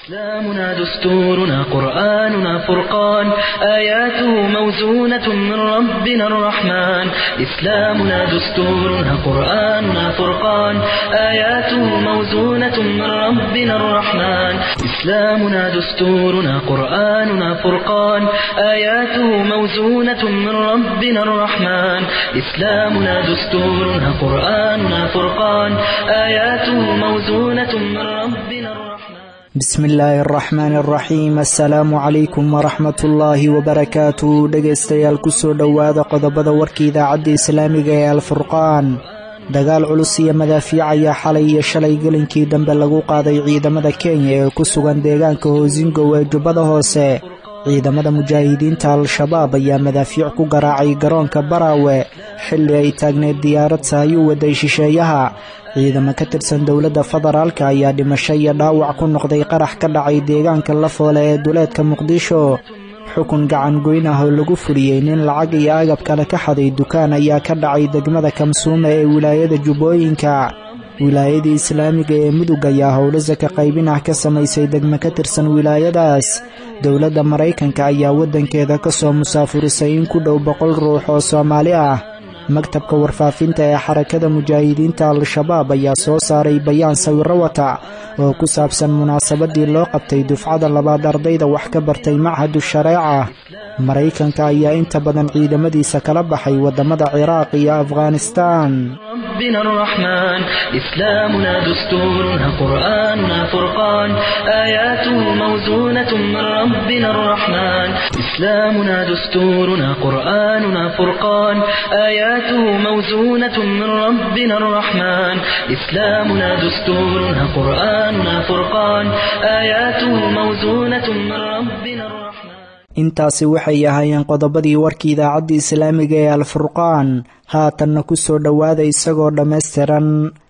إسلامنا دستورنا قرآننا فرقان آياته موزونة من ربنا الرحمن إسلامنا دستورنا قرآننا فرقان آياته موزونة من ربنا الرحمن إسلامنا دستورنا قرآننا فرقان آياته موزونة من ربنا الرحمن إسلامنا دستورنا قرآننا فرقان آياته موزونة من ربنا الرحمن bismi illaahi araxmaani araxiim assalaamu calaykum waraxmat ullaahi wabarakaatu dhegaystayaal kusoo dhowaada qodobada warka idaacadda islaamiga ee alfurqaan dagaal culus iyo madaafiic ayaa xalay iyo shalay gelinkii dambe lagu qaaday ciidamada kenya ee ku sugan deegaanka hoosingow ee jubbada hoose ciidamada mujaahidiinta al-shabaab ayaa madaafiic ku garaacay garoonka baraawe xilli ay taagneed diyaarad sahay u waday shisheeyaha ciidamo ka tirsan dowladda federaalka ayaa dhimasho iyo dhaawac ku noqday qarax ka dhacay deegaanka lafoole ee duleedka muqdisho xukun gacan goyn ah oo lagu fuliyey nin lacag iyo agab kale ka xaday dukaan ayaa ka dhacay degmada kamsuume ee wilaayada jubbooyinka wilaayadii islaamiga ee mudug ayaa howlo saka qaybin ah ka samaysay degmo ka tirsan wilaayadaas dowladda maraykanka ayaa waddankeeda ka soo musaafurisay in ku dhow boqol ruux oo soomaali ah maktabka warfaafinta ee xarakada mujaahidiinta al-shabaab ayaa soo saaray bayaan sawiro wata oo ku saabsan munaasabadii loo qabtay dufcada labaad ardayda wax ka bartay machadu shareeca maraykanka ayaa inta badan ciidamadiisa kala baxay waddamada ciraaq iyo afghanistaan ربنا الرحمن إسلامنا دستورنا قرآننا فرقان آياته موزونة من ربنا الرحمن إسلامنا دستورنا قرآننا فرقان آياته موزونة من ربنا الرحمن إسلامنا دستورنا قرآننا فرقان آياته موزونة من ربنا الرحمن intaasi waxay ahaayeen qodobadii warkii idaacadda islaamiga ee alfurqaan haatanna ku soo dhowaada isagoo dhammaystiran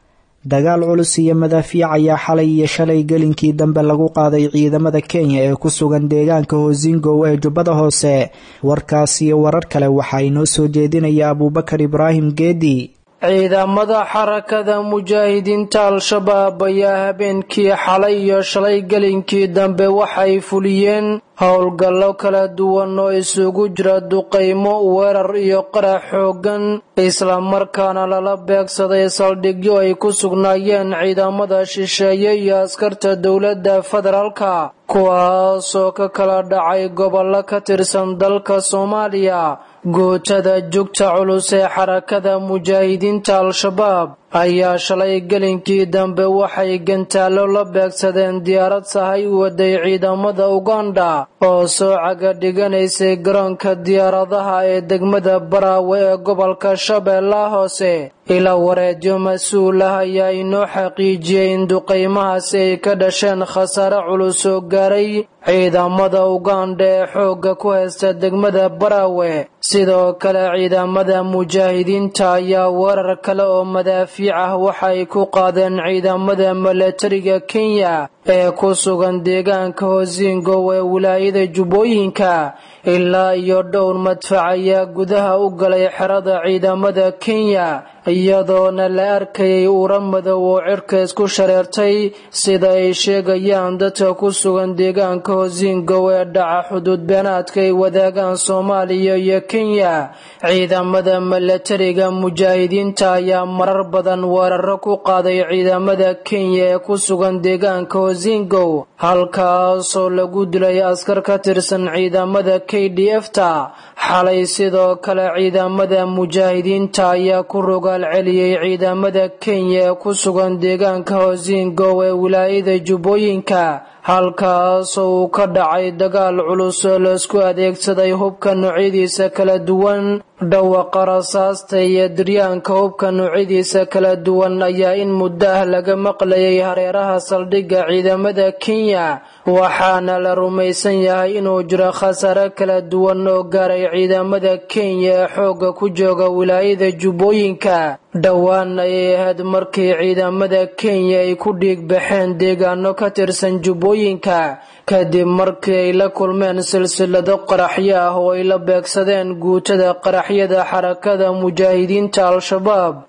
dagaal culus iyo madaafiic ayaa xalay iyo shalay gelinkii dambe lagu qaaday ciidamada kenya ee ku sugan deegaanka hoosingow ee jubbada hoose warkaas iyo warar kale waxaa inoo soo jeedinaya abuubakar ibraahim geedi ciidamada xarakada mujaahidiinta al-shabaab ayaa habeenkii xalay iyo shalay gelinkii dambe waxay fuliyeen howlgallo kala duwan oo isugu jira duqaymo weerar iyo qarax xooggan islamarkaana lala beegsaday saldhigyo ay ku sugnaayeen ciidamada shisheeye iyo askarta dowladda federaalka kuwaasoo ka kala dhacay gobollo ka tirsan dalka soomaaliya gootada jugta culus ee xarakada mujaahidiinta al-shabaab ayaa shalay gelinkii dambe waxay gantaallo la beegsadeen diyaarad sahay u waday ciidamada uganda oo soo caga dhiganaysay garoonka diyaaradaha ee degmada baraawe ee gobolka shabeellaha hoose ila wareedyo mas-uul ah ayaa inoo xaqiijiyey in duqaymahaasi ay ka dhasheen khasaare culus oo gaaray ciidamada uganda ee xoogga ku haysta degmada baraawe sidoo kale ciidamada mujaahidiinta ayaa weerar kale oo madaafiic ah waxay ku qaadeen ciidamada milatariga kenya ee ku sugan deegaanka hoosingow ee wilaayada jubbooyinka ilaa iyo dhowr madfac ayaa gudaha u galay xerada ciidamada kenya iyadoona la arkayay uura madow oo cirka isku shareertay sida ay sheegayaan dadka ku sugan deegaanka hoosingow ee dhaca xuduud beenaadka ay wadaagaan soomaaliya iyo kenya ciidamada milatariga mujaahidiinta ayaa marar badan weeraro ku qaaday ciidamada kenya ee ku sugan deegaanka hoosingow halkaasoo lagu dilay askar ka tirsan ciidamada k d f ta xalay sidoo kale ciidamada mujaahidiinta ayaa ku rogaal celiyey ciidamada kenya ee ku sugan deegaanka hoosingow ee wilaayada jubbooyinka halkaasoo uu ka dhacay dagaal culus oo laisku adeegsaday hubka noocyadiisa kala duwan dhawaqa rasaasta iyo diryaanka hubka noocyadiisa kala duwan ayaa in muddo ah laga maqlayay hareeraha saldhigga ciidamada kenya waxaana la rumaysan yahay inuu jiro khasaare kala duwan oo gaaray ciidamada kenya ee xoogga ku jooga wilaayada jubbooyinka dhowaan ayay ahayd markii ciidamada kenya ay ku dhiig baxeen deegaano ka tirsan jubbooyinka kadib markii ay la kulmeen silsilado qaraxyo ah oo ay la beegsadeen guutada qaraxyada xarakada mujaahidiinta al-shabaab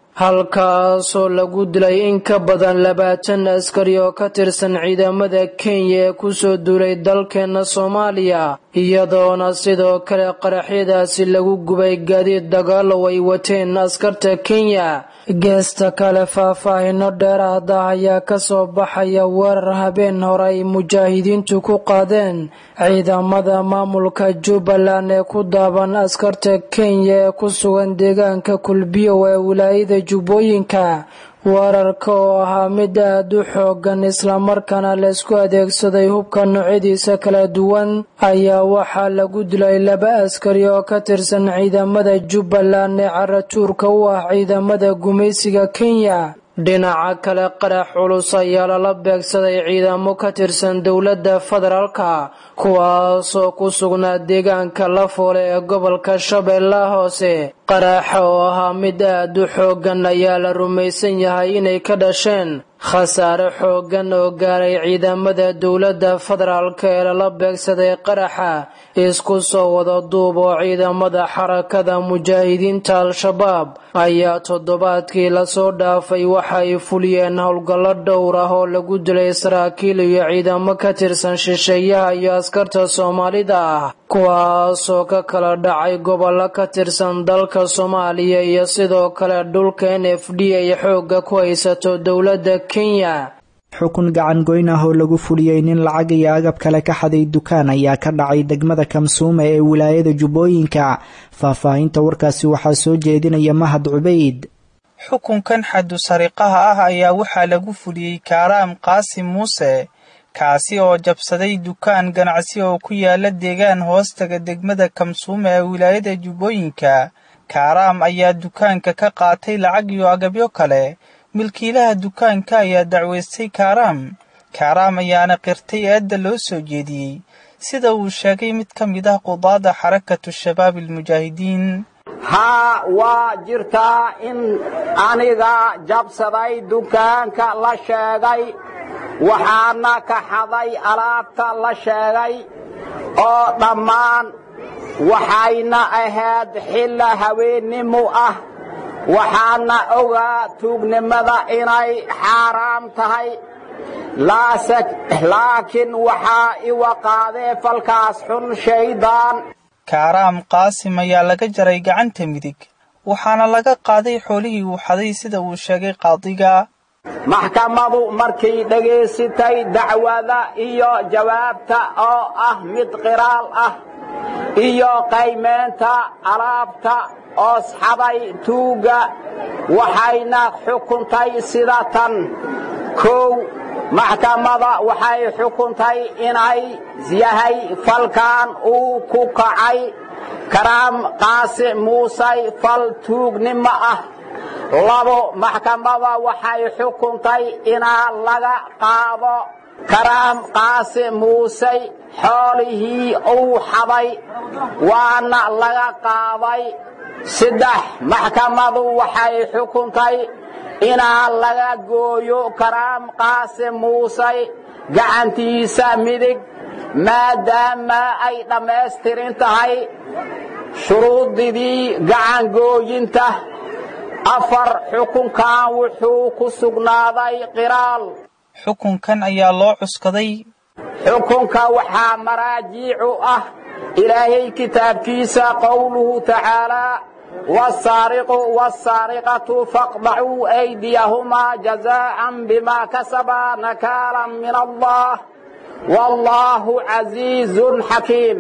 halkaasoo lagu dilay in ka badan labaatan askari oo ka tirsan ciidamada kenya ee kusoo duulay dalkeena soomaaliya iyadoona sidoo kale qaraxyadaasi lagu gubay gaadiid dagaalow ay wateen askarta kenya geesta kale faahfaahino dheeraada ayaa kasoo baxaya weerar habeen hore ay mujaahidiintu ku qaadeen ciidamada maamulka jubbaland ee ku daaban askarta kenya ee ku sugan deegaanka kulbiyow ee wilaayada jubbooyinka weerarka oo ahaa mid aad u xoogan islamarkaana laysku adeegsaday hubka noocyadiisa kala duwan ayaa waxaa lagu dilay laba askari oo ka tirsan ciidamada jubbaland ee caratuurka u ah ciidamada gumaysiga kenya dhinaca kale qarax culus ayaa lala beegsaday ciidamo ka tirsan dowladda federaalka kuwaasoo ku sugnaa deegaanka lafoole ee gobolka shabeellaha hoose qaraxa oo ahaa mid aad u xooggan ayaa la rumaysan yahay inay ka dhasheen khasaare xooggan oo gaaray ciidamada dowladda federaalka ee lala beegsaday qaraxa isku soo wada duub oo ciidamada xarakada mujaahidiinta al-shabaab ayaa toddobaadkii lasoo dhaafay waxa ay fuliyeen howlgallo dhowr ah oo lagu dilay saraakiil iyo ciidamo ka tirsan shisheeyaha iyo askarta soomaalida ah kuwaasoo ka kala dhacay gobollo ka tirsan dalka soomaaliya iyo sidoo kale dhulka n f d ay xoogga ku haysato dowladda kenya xukun gacan goyn ah oo lagu fuliyey nin lacag iyo agab kale ka xaday dukaan ayaa ka dhacay degmada kamsuuma ee wilaayada jubbooyinka faahfaahinta warkaasi waxaa soo jeedinaya mahad cubayd xukunkan xaddu sariqaha ah ayaa waxaa lagu fuliyey kaaraam qaasim muuse kaasi oo jabsaday dukaan ganacsi oo ku yaala deegaan hoostaga degmada kamsuuma ee wilaayada jubbooyinka kaaraam ayaa dukaanka ka qaatay lacag iyo agabyo kale milkiilaha dukaanka ayaa dacwaystay kaaraam kaaraam ayaana qirtay eedda loo soo jeediyey sida uu sheegay mid ka mid ah qudaada xarakatu shabaab almujaahidiin haa waa jirtaa in aniga jabsaday dukaanka la sheegay waxaana ka xaday alaabta la sheegay oo dhammaan waxayna ahayd xilla haweennimo ah waxaana ogaa tuugnimada inay xaaraam tahay laakiin waxaa iwa qaadee falkaas xun shaydaan kaaraam qaasim ayaa laga jaray gacanta midig waxaana laga qaaday xoolihii uu xaday sida uu sheegay qaadiga maxkamadu markay dhegaysatay dacwada iyo jawaabta oo ah mid qiraal ah iyo qaymeenta alaabta oosxaday tuugga waxayna xukuntay sida tan kow maxkamada waxay xukuntay inay yahay falkan uu ku kacay karaam qaasi muusay fal tuugnimo ah labo maxkamada waxay xukuntay inaa laga qaado karaam qaasi muusey xoolihii uu xaday waana laga qaaday saddex maxkamadu waxay xukuntay inaa laga gooyo karaam qaasi muusey gacantiisa midig maadaama ay dhammaystirin tahay shuruudidii gacangooyinta afar xukunkan wuxuu ku sugnaaday qiraal xukunkan ayaa loo cuskaday xukunka waxaa maraajiicu ah ilaahay kitaabkiisa qowluhu tacaalaa والسارق والسارقة فاقطعوا أيديهما جزاء بما كسبا نكالا من الله والله عزيز حكيم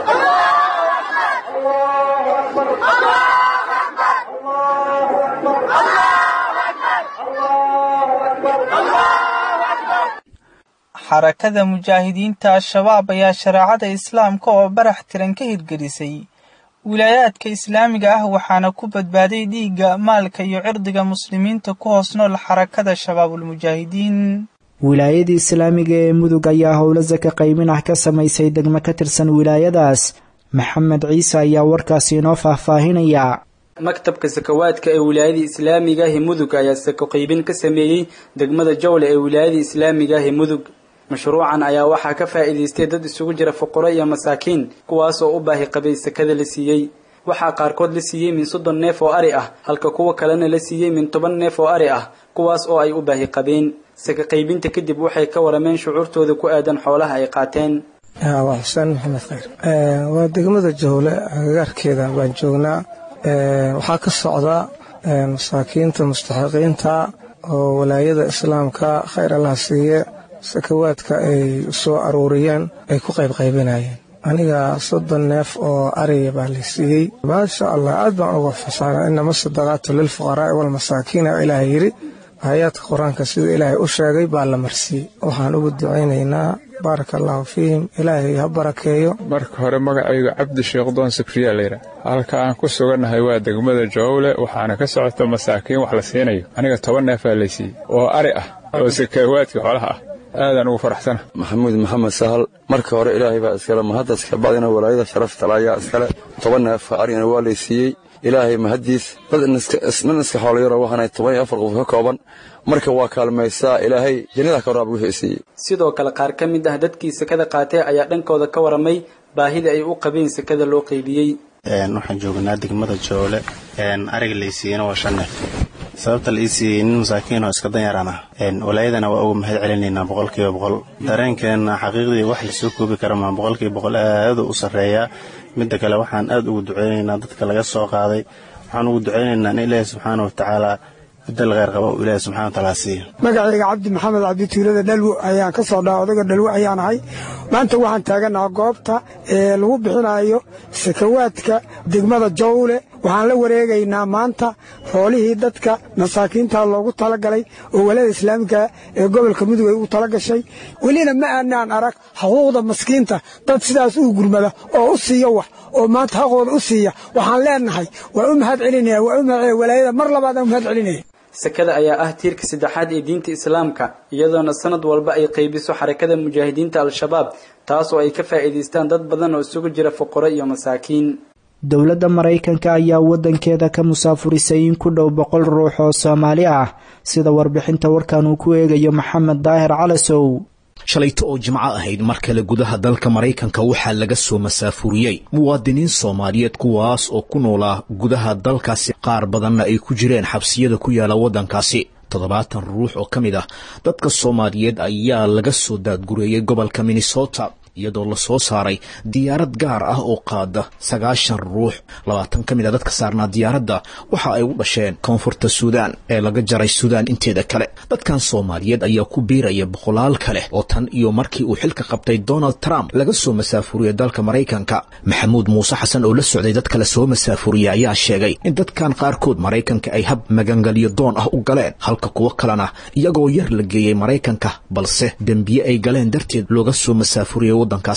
xarakada mujaahidiinta al-shabaab ayaa shareecada islaamka oo barax tiran ka hirgelisay wilaayaadka islaamiga ah waxaana ku badbaaday dhiigga maalka iyo cirdiga muslimiinta ku hoos nool xarakada shabaabulmujaahidiin wilaayadii islaamiga ee mudug ayaa howlo saka qaymin ah ka samaysay degmo ka tirsan wilaayadaas maxamed ciise ayaa warkaasi inoo faahfaahinaya maktabka sakawaadka ee wilaayadii islaamiga ah ee mudug ayaa sako qaybin ka sameeyey degmada jowle ee wilaayadii islaamiga ah ee mudug mashruucan ayaa waxaa ka faa'iidaystay dad isugu jira fuqaro iyo masaakiin kuwaasoo u baahi qabay sakada la siiyey waxaa qaarkood la siiyey min soddon neef oo ari ah halka kuwa kalena la siiyey min toban neef oo ari ah kuwaas oo ay u baahi qabeen saka qaybinta kadib waxay ka warameen shucuurtooda ku aadan xoolaha ay qaateen waa xuseen maxamed khayr waa degmada jowle agagaarkeeda baan joognaa waxaa ka socda masaakiinta mustaxiqiinta oo walaayada islaamka khayr allah siiye sakawaadka ay soo aruuriyeen ay ku qaybqaybinayeen aniga soddon neef oo ariya baa la siiyey maasha allah aad baan uga fasaana inama sadaqaatu lilfuqaraa'i walmasaakiina ilaahay yidhi aayaadka qur-aanka sida ilaahay u sheegay baa la marsiiyey waxaan ugu ducaynaynaa baaraka allaahu fiihim ilaahay ha barakeeyo marka hore magacayga cabdi sheekdoon sakriya layidha halka aan ku sugannahay waa degmada jowle waxaana ka socota masaakiin wax la siinayo aniga toban neefaa lay siiyey oo ari ah oo sakaawaadka xoolaha ah aadaan ugu faraxsana maxamuud maxamed sahal marka hore ilaahay baa iskale mahaddas kabacdina walaayada sharaftala ayaa iskale toban neef arigana waa lay siiyey ilaahay mahaddiis dad nin iska xoolayaro waxaanay toban iyo afar qof ka kooban marka waa kaalmaysaa ilaahay jannada ka waraab wixii siiyey sidoo kale qaar ka mid ah dadkii sakada qaatee ayaa dhankooda ka waramay baahida ay u qabeen sakada loo qaybiyey waxaan joognaa degmada joole ariga laysiiyena waa shan neef sababta la ii siiyey nin masaakiin oo iska danyaraan ah walaayadana waa uga mahad celinaynaa boqolkiiba boqol dareenkeenna xaqiiqdii wax lasoo koobi kara maa boqolkiiba boqol aadu u sarreeyaa midda kale waxaan aad ugu ducaynaynaa dadka laga soo qaaday waxaan ugu ducaynaynaa in ilaahi subxaana watacaala bedel kheyr qaba uu ilaahi subxana watacaala siiyo magacayga cabdi maxamed cabdituulada dhalwo ayaan ka soo dhaa odaga dhalwo ayaan ahay maanta waxaan taaganaha goobta ee lagu bixinayo sakawaadka degmada jowle waxaan la wareegaynaa maanta xoolihii dadka masaakiinta loogu talagalay oo walada islaamika ee gobolka mudug ay ugu tala gashay welina ma aanaan arag xuquuqda maskiinta dad sidaas uu gurmada oo u siiya wax oo maanta xaqooda u siiya waxaan leenahay waa u mahad celinaya waa u mahad walaayada mar labaadaan u mahad celinaya sakada ayaa ah tiirka saddexaad ee diinta islaamka iyadoona sanad walba ay qaybiso xarakada mujaahidiinta al-shabaab taas oo ay ka faa'iidaystaan dad badan oo isugu jira fuqaro iyo masaakiin dowladda maraykanka ayaa waddankeeda ka musaafurisay in ku dhow boqol ruux oo soomaali ah sida warbixinta warkan uu ku eegayo maxamed daahir calasow shalayto oo jimco ahayd mar kale gudaha dalka maraykanka waxaa laga soo masaafuriyey muwaadiniin soomaaliyeed kuwaas oo ku noolaa gudaha dalkaasi qaar badanna ay ku jireen xabsiyada ku yaala waddankaasi toddobaatan ruux oo ka mid ah dadka soomaaliyeed ayaa laga soo daadgureeyey gobolka minnesota iyadoo lasoo saaray diyaarad gaar ah oo qaada sagaashan ruux labaatan ka mid a dadka saarnaa diyaaradda waxa ay u dhasheen koonfurta suudaan ee laga jaray suudaan inteeda kale dadkan soomaaliyeed ayaa ku biiraya boqolaal kale oo tan iyo markii uu xilka qabtay donald trump laga soo masaafuriyey dalka maraykanka maxamuud muuse xasan oo la socday dad kale soo masaafuriyey ayaa sheegay in dadkan qaarkood maraykanka ay hab magangelyo doon ah u galeen halka kuwo kalena iyagoo yar la geeyey maraykanka balse dembiye ay galeen darteed looga soo masaafuriyey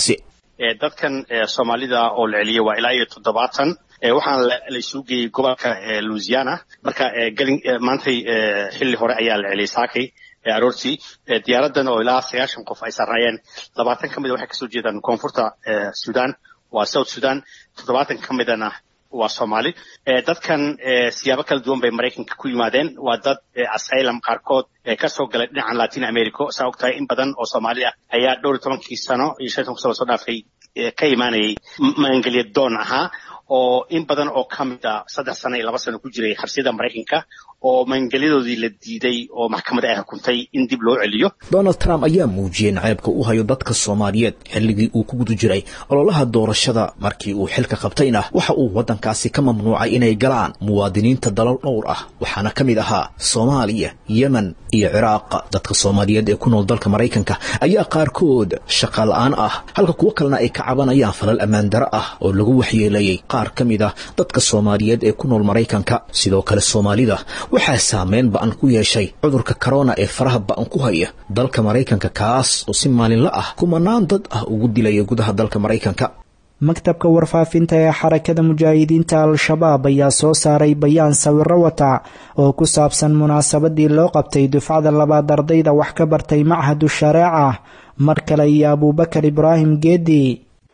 dadkan soomaalida oo la celiyey waa ilaa iyo toddobaatan waxaana laisuu geeyey gobolka louisiana marka maantay xilli hore ayaa la celiyey saakay aroortii diyaaradan oo ilaa sagaashan qof ay sarreeyeen labaatan ka mida waxay kasoo jeedaan koonfurta sudan waa south sudan toddobaatan ka midana waa soomaali dadkan siyaabo kala duwan bay maraykanka ku yimaadeen waa dad asylum qaarkood kasoo galay dhinacan latin america saa og tahay in badan oo soomaali ah ayaa dhowr iyo tobankii sano iyo shan toban sano soo dhaafay ka imaanayay maangelya doon ahaa oo in badan oo ka mid a saddex sano iyo laba sano ku jiray xabsiyada maraykanka oo maangelyadoodii la diiday oo maxkamadda ay xukuntay in dib loo celiyo donald trump ayaa muujiyey naceebka u hayo dadka soomaaliyeed xilligii uu ku guda jiray ololaha doorashada markii uu xilka qabtayna waxa uu waddankaasi ka mamnuucay inay galaan muwaadiniinta dalal dhowr ah waxaana ka mid ahaa soomaaliya yemen iyo ciraaq dadka soomaaliyeed ee ku nool dalka maraykanka ayaa qaarkood shaqa la-aan ah halka kuwo kalena ay ka cabanayaan falal ammaan daro ah oo lagu waxyeeleeyey qaar ka mid ah dadka soomaaliyeed ee ku nool maraykanka sidoo kale soomaalida waxaa saameyn ba-an ku yeeshay cudurka korona ee faraha ba-an ku haya dalka maraykanka kaas oo si maalinla ah kumanaan dad ah ugu dilaya gudaha dalka maraykanka maktabka warfaafinta ee xarakada mujaahidiinta al-shabaab ayaa soo saaray bayaan sawiro wata oo ku saabsan munaasabadii loo qabtay dufcada labaad ardayda wax ka bartay machadu shareeca mar kale iyo abuubakar ibraahim geedi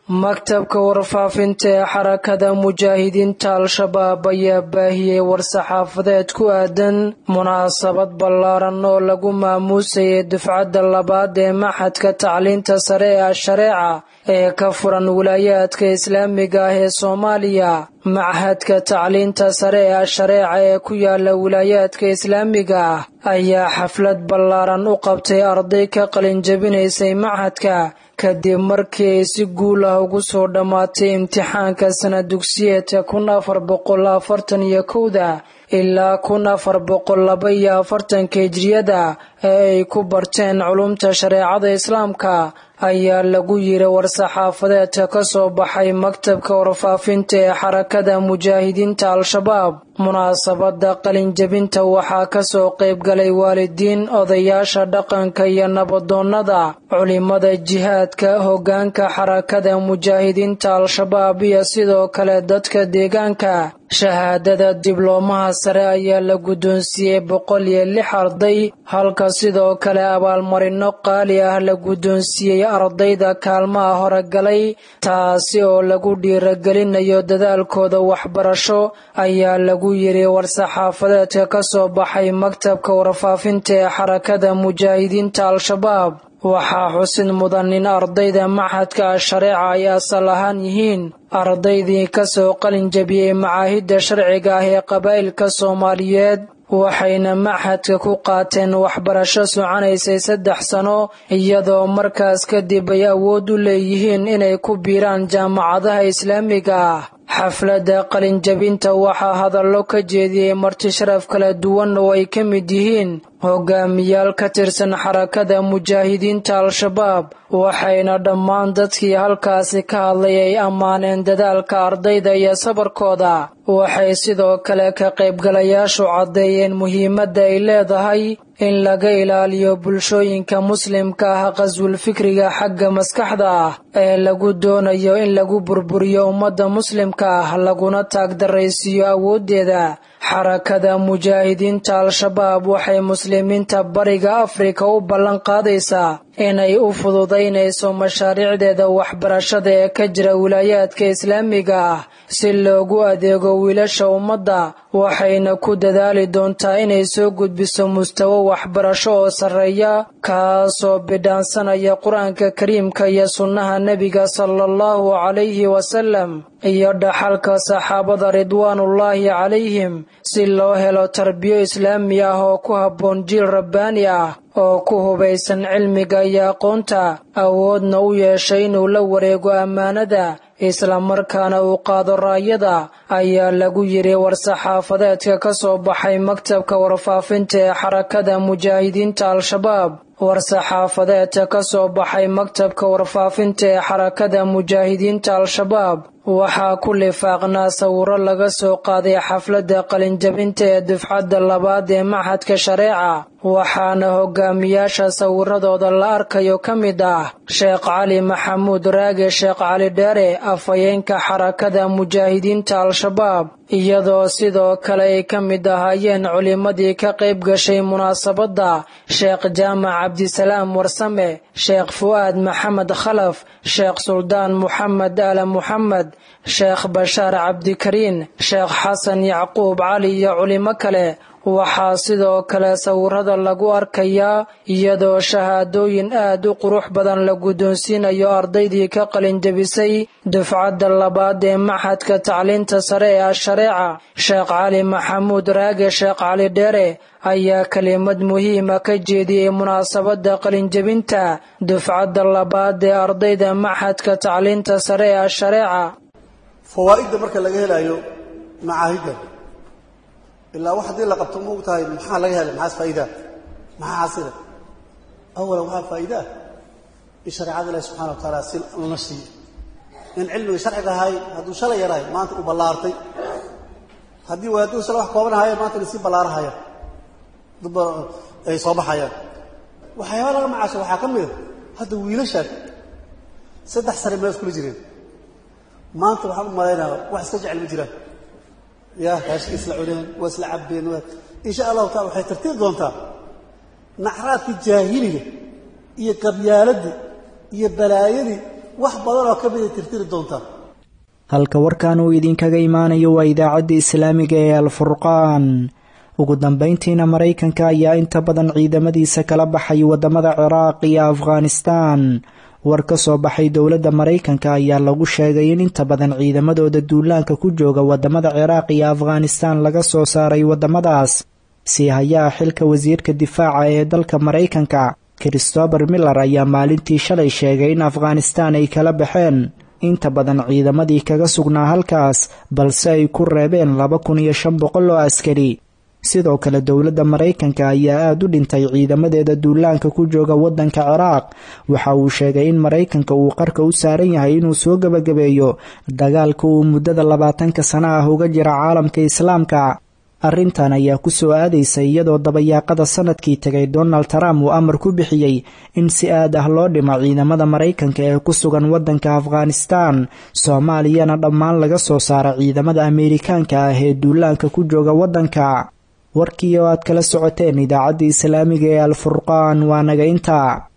maktabka warfaafinta ee xarakada mujaahidiinta al-shabaab ayaa baahiyey war-saxaafadeed ku aadan munaasabad ballaaran oo lagu maamuusayay dufcadda labaad ee maxadka tacliinta sare ee ashareeca ee ka furan wilaayaadka islaamiga ah ee soomaaliya machadka tacliinta sare ee ashareeca ee ku yaala wilaayaadka islaamiga ah ayaa xaflad ballaaran u qabtay arday ka qalinjabinaysay machadka kadib markii ay si guul ah ugu soo dhammaatay imtixaanka sana dugsiyeedka kun afar boqol afartan iyo kowda ilaa kun afar boqol laba iyo afartanka hijriyada ee ay ku barteen culumta shareecada islaamka ayaa lagu yiri war-saxaafadeedka ka soo baxay maktabka warfaafinta ee xarakada mujaahidiinta al-shabaab munaasabada qalinjabinta waxaa kasoo qaybgalay waalidiin odayaasha dhaqanka iyo nabadoonnada culimada jihaadka hoggaanka xarakada mujaahidiinta al-shabaab iyo sidoo kale dadka deegaanka shahaadada dibloomaha sare ayaa la guddoonsiiyey boqol iyo lix arday halka sidoo kale abaalmarino qaali ah la guddoonsiiyey ardayda kaalmaha horegalay taasi oo lagu dhiiragelinayo dadaalkooda waxbarasho ayaa lagu yiri war-saxaafadeedka ka soo baxay maktabka warfaafinta ee xarakada mujaahidiinta al-shabaab waxaa xusid mudan in ardayda maxadka ashareeca ay asal ahaan yihiin ardaydii kasoo qalin jabiyey macaahidda sharciga ah ee qabaa'ilka soomaaliyeed waxayna maxadka ku qaateen waxbarasho soconaysay saddex sano iyadoo markaas kadib ay awood u leeyihiin inay ku biiraan jaamacadaha islaamiga ah xafladda qalinjabinta waxaa hadallo ka jeediyey marti sharaf kala duwan oo ay ka mid yihiin hogaamiyaal ka tirsan xarakada mujaahidiinta al-shabaab waxayna dhammaan dadkii halkaasi ka hadlay ay ammaaneen dadaalka ardayda iyo sabarkooda waxay sidoo kale ka qaybgalayaashu caddeeyeen muhiimadda ay leedahay in laga ilaaliyo bulshooyinka muslimka ah qaswul fikriga xagga maskaxda ah ee lagu doonayo in lagu burburiyo ummadda muslimka ah laguna taagdaraysiiyo awooddeeda xarakada mujaahidiinta al-shabaab waxay muslimiinta bariga afrika u ballan qaadaysaa inay u fududaynayso mashaariicdeeda waxbarashada ee ka jira wilaayaadka islaamiga ah si loogu adeego wiilasha ummadda waxayna ku dadaali doontaa inay soo gudbiso mustawo waxbarasho oo sarreeya kaasoo bidhaansanaya qur-aanka kariimka iyo sunnaha nebiga sala allahu calayhi wasalam iyo dhaxalka saxaabada ridwaanullaahi calayhim si loo helo tarbiyo islaami ah oo ku habboon jiil rabbaani ah oo ku hubaysan cilmiga iyo aqoonta awoodna u yeeshay inuu la wareego ammaanada islamarkaana uu qaado raayada ayaa lagu yiri war-saxaafadeedka ka soo baxay maktabka warfaafinta ee xarakada mujaahidiinta al-shabaab war-saxaafadeedka ka soo baxay maktabka warfaafinta ee xarakada mujaahidiinta al-shabaab waxaa ku lifaaqnaa sawiro laga soo qaaday xafladda qalinjabinta ee dufcadda labaad ee maxadka shareeca waxaana hogaamiyaasha sawiradooda la arkayo ka mid ah sheekh cali maxamuud raage sheekh cali dheere afhayeenka xarakada mujaahidiinta al-shabaab iyadoo sidoo kale ay ka mid ahaayeen culimmadii ka qayb gashay munaasabadda sheekh jaamac cabdisalaam warsame sheekh fu'aad maxamed khalaf sheekh suldaan muxamed aala muxamed sheekh bashaar cabdikariin sheekh xasan yacquub cali iyo culimo kale waxaa sidoo kale sawirada lagu arkayaa iyadoo shahaadooyin aad u qurux badan la guddoonsiinayo ardaydii ka qalinjabisay dufcadda labaad ee maxadka tacliinta sare ee ashareeca sheekh cali maxamuud raage sheekh cali dheere ayaa kelimad muhiima ka jeediyey munaasabadda qalinjabinta dufcadda labaad ee ardayda maxadka tacliinta sare ee ashareeca fawaa'idda marka laga helayo macaahidda ilaa wax haddii la qabto ma og tahay maxaa laga helay maxaas faa'iidaa maxaa xasila awalan waxaa faa'iidaa in shareecada ilahi subxana wa tacaala si lana siiyo in cilmiga sharciga ahay hadduu shalay yarahay maanta uu ballaartay haddii hadduu shalay wax kooban ahaayo maanta ina sii ballaarahaya dad ay soo baxayaan waxyaaba laga macaasho waxaa ka mid a hadda wiilashaan saddex sane meel iskula jireen maanta waxaan u malaynaya wax iska jecel ma jiraan ya raashika isla cuneen waa isla cabbeen insha allahu taala waxay tartiib doontaa nacraadkii jaahiliga iyo qabyaaladii iyo balaayadii wax badan oo ka mida tirtiri doontaa halka warkan uu idinkaga imaanayo waa idaacadda islaamiga ee alfurqaan ugu dambayntiina maraykanka ayaa inta badan ciidamadiisa kala baxay waddamada ciraaq iyo afghanistaan war ka soo baxay dowladda maraykanka ayaa lagu sheegay in inta badan ciidamadooda duulaanka ku jooga waddamada ciraaq iyo afghanistaan laga soo saaray waddamadaas sii hayaa xilka wasiirka difaaca ee dalka maraykanka christopher miller ayaa maalintii shalay sheegay in afghanistaan ay kala baxeen inta badan ciidamadii kaga sugnaa halkaas balse ay ku reebeen laba kun iyo shan boqol oo askari sidoo kale dowladda maraykanka ayaa aada u dhintay ciidamadeeda duulaanka ku jooga waddanka ciraaq waxa uu sheegay in maraykanka uu qarka u saaran yahay inuu soo gebagabeeyo dagaalka uu muddada labaatanka sano ah uga jira caalamka islaamka arrintan ayaa ku soo aadaysay iyadoo dabayaaqada sanadkii tegay donald trump uu amar ku bixiyey in si aad ah loo dhimo ciidamada maraykanka ee ku sugan waddanka afghanistaan soomaaliyana dhammaan laga soo saara ciidamada ameerikaanka ah ee duulaanka ku jooga waddanka warkii oo aad kala socoteen idaacadda islaamiga ee alfurqaan waa naga intaa